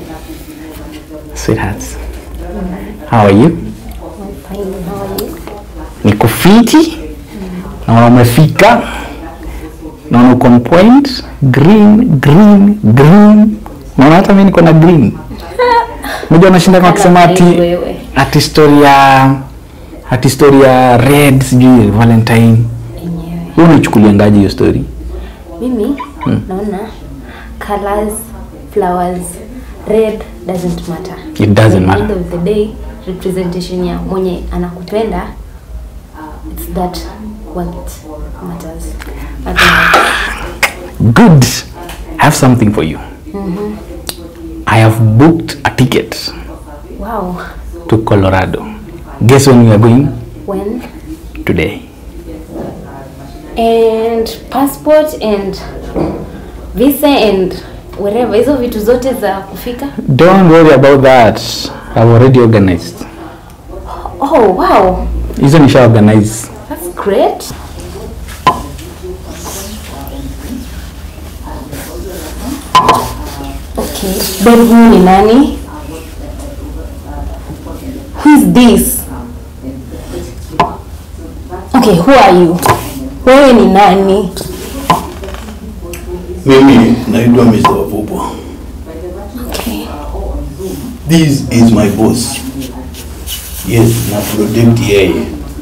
Sweethearts. How are you? Fine, how are you? Niko fiti. Naona umefika. Naona uko on point. Green, green, green. Naona hata mimi niko na green. Unajua nashinda kama akisema ati Wewe. ati story ya ati story ya red sijui Valentine. Enyewe. Wewe unaichukuliangaje hiyo story? Mimi naona colors, flowers, red doesn't matter. It doesn't At the matter. end of the day, representation ya mwenye anakupenda it's that what matters. Nothing else. Good. I have something for you. I have booked a ticket Wow. to Colorado. Guess when we are going? When Today. and passport and visa and wherever hizo vitu zote za kufika. Don't worry about that. I've already organized. Oh wow. Hizo nisha organize. That's great. Okay, babe huyu ni nani? Who is this? Okay, who are you? Wewe ni nani? Mimi naitwa Mr. Wapupwa. Okay. This is my boss. Yes, na protect yeye.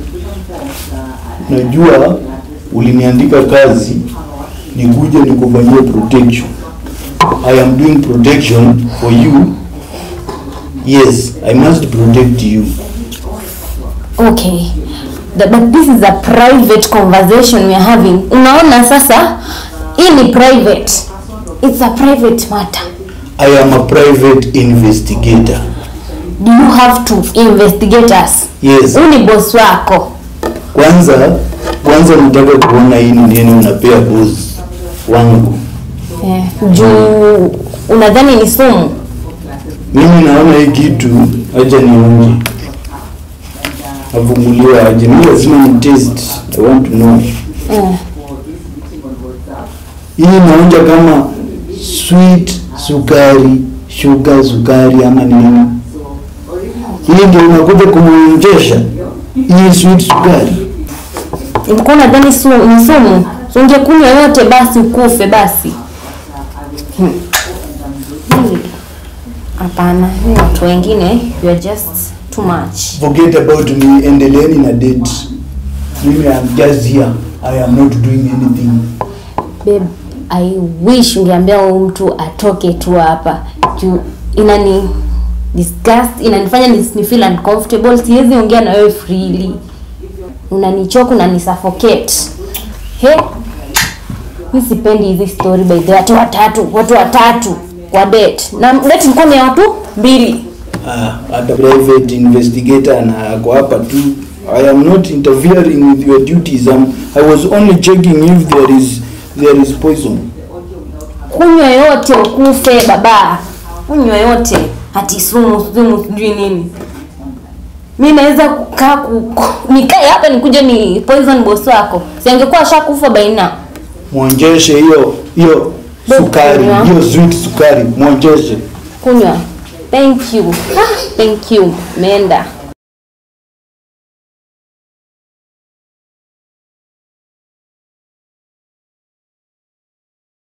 Najua uliniandika kazi nikuje nikufanyie protection. I am doing protection for you. Yes, I must protect you. Okay. The, but this is a private conversation we are having. Unaona sasa? Hii ni private. It's a private matter. I am a private investigator. Do you have to investigate us? Yes. Huyu ni boss wako. Kwanza kwanza nataka kuona hii ni nini unapea boss wangu. Eh, juu unadhani ni sumu? Mimi naona hii kitu, acha nionje, avumuliwa aje. Mimi lazima ni test, I want to know. Eh, Hii naonja kama sweet sukari, sugar sukari ama nini? Hii ndio unakuja kumuonjesha hii sweet sukari? ulikuwa unadhani su, ni sumu? So ungekunywa yote basi ukufe basi. Hmm. Hii- Hapana, hii watu wengine you are just too much. Forget about me, endeleeni na date. Mimi am just here, I am not doing anything. Babe, I wish ungeambia huyu mtu atoke tu hapa. Juu inani disgust, inanifanya ni, ni feel uncomfortable. Siwezi ongea na wewe freely. Unanichoka, unanisuffocate. He? Mi sipendi hizi story by the way. Watu watatu, watu watatu kwa date. Na date ilikuwa ni ya watu mbili. Ah, hata private investigator na ako hapa tu. I am not interfering with your duties. I'm, I was only checking if there is there is poison. Kunywa yote ukufe baba. Kunywa yote. Hati sumu, sumu sijui nini. Mi naweza kukaa ku, ku- nikae hapa nikuje ni poison boss wako. Si angekuwa ashakufa by now. Mwonjeshe hiyo hiyo sukari, Kunywa. hiyo sweet sukari, mwonjeshe. Kunywa. Thank you. Ah, thank you. Menda.